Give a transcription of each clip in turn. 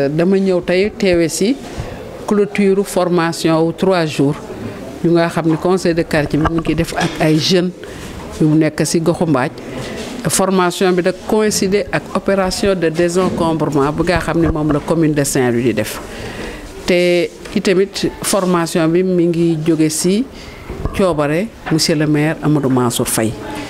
dama ñëw tey teewe si clôture formation wu trois jours yu nga xam ne conseil de quartier bi mu ngi def ak ay jeunes yu nekk si goxu mbaaj formation bi da coïncider ak opération de désencombrement bu nga xam ne moom la commune de Saint-Louis di def te itamit formation bi mi ngi jóge si coobare monsieur le maire Amadou Mansour Faye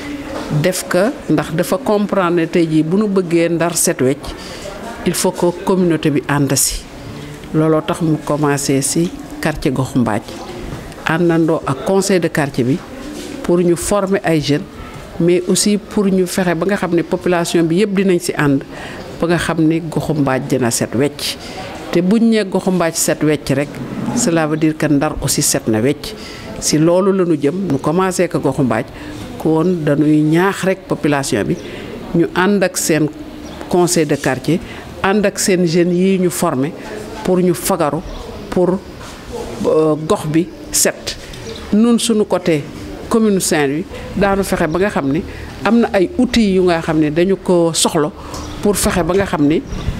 def ka ndax dafa comprendre ne tey jii bu nu bëggee ndar set wecc il faut que communauté bi ànd si looloo tax mu commencé si quartier goxu mbaaj àndandoo ak conseil de quartier bi pour ñu former ay jeunes mais aussi pour ñu fexe ba nga xam ne population bi yëpp dinañ si ànd ba nga xam ne goxu mbaaj dina set wecc te buñ nee goxu mbaaj set wecc rek cela veut dire que ndar aussi set na wecc si loolu la ñu jëm ñu commencé ko goxu mbaaj kon dañuy ñaax rek population bi ñu ànd ak seen conseil de quartier ànd ak seen jeunes yi ñu former pour ñu fagaru pour gox bi set nun suñu côté commune Saint-Louis daanu fexe ba nga xam ne am na ay outils yu nga xam ne dañu ko soxla pour fexe ba nga xam ne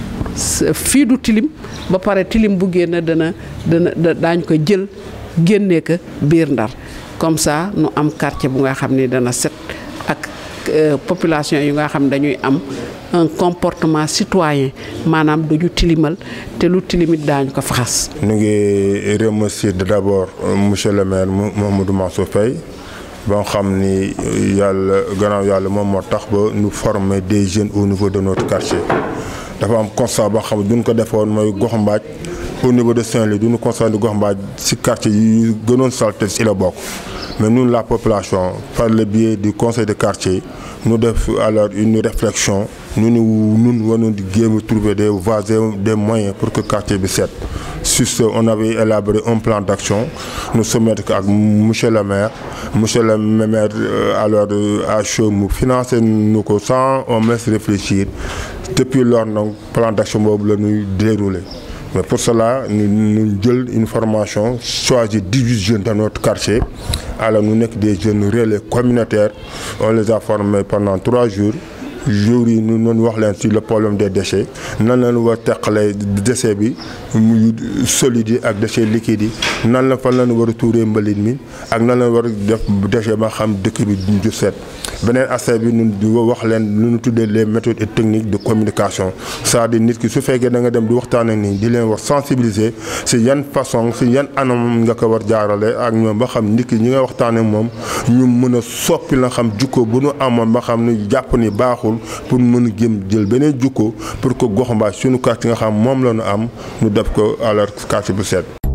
fii du tilim ba pare tilim bu génn dana dana daañ ko jël génnee ko biir ndar comme ça nu am quartier bu nga xam ne dana set ak population yu nga xam ne dañuy am un comportement citoyen maanaam duñu tilimal te lu tilimit daañu ko faxas ñu ngi remercier d'abord monsieur le maire Mamadou Mansour Faye ba nga xam ni yàlla gannaaw yàlla moom moo tax ba ñu former des jeunes au niveau de notre quartier dafa am constat ba xam ne duñ ko defoon mooy gox mbaaj au niveau de Saint-Louis duñu constat ni gox mbaaj ci quartier yi gënoon salte ci la bokk mais ñun la population par le biais du conseil de quartier ñu def alors une réflexion ñu ni ñun war di géem a trouver des voies des moyens pour que quartier bi set sur ce on avait élaboré un plan d'action nous soumettre ak monsieur le maire monsieur le maire alors à chaud mu financé nu ko sans on me laisse réfléchir depuis lors donc plan d'action boobu la ñuy dérouler mais pour cela ñu ñu jël une formation choisir 18 jeunes dans notre quartier alors ñu nekk des jeunes relais communautaires on les a formés pendant trois jours jours yi ñu noonu wax leen ci le problème des déchets nan lañu war teqalee déchet bi muy solides yi ak déchets liquides yi nan la fan lañu war a tuuree mbalit mi ak nan la war a def déchet ba xam dëkk bi du set beneen aspect bi ñun di wax leen lu ñu tuddee les méthodes et techniques de communication c'est-à-dire nit ki su fekkee da nga dem di waxtaan ak nii di leen wax sensibiliser ci yan façon ci yan anam nga ko war jaarale ak ñoom ba xam nit ki ñi nga waxtaan ak moom ñu mën a soppi la xam jukko bu nu amoon ba xam ni jàpp ni baaxul pour mën a jëm jël beneen jukko pour que gox mbaaj suñu quartier nga xam moom la ñu am ñu def ko alors quartier bu set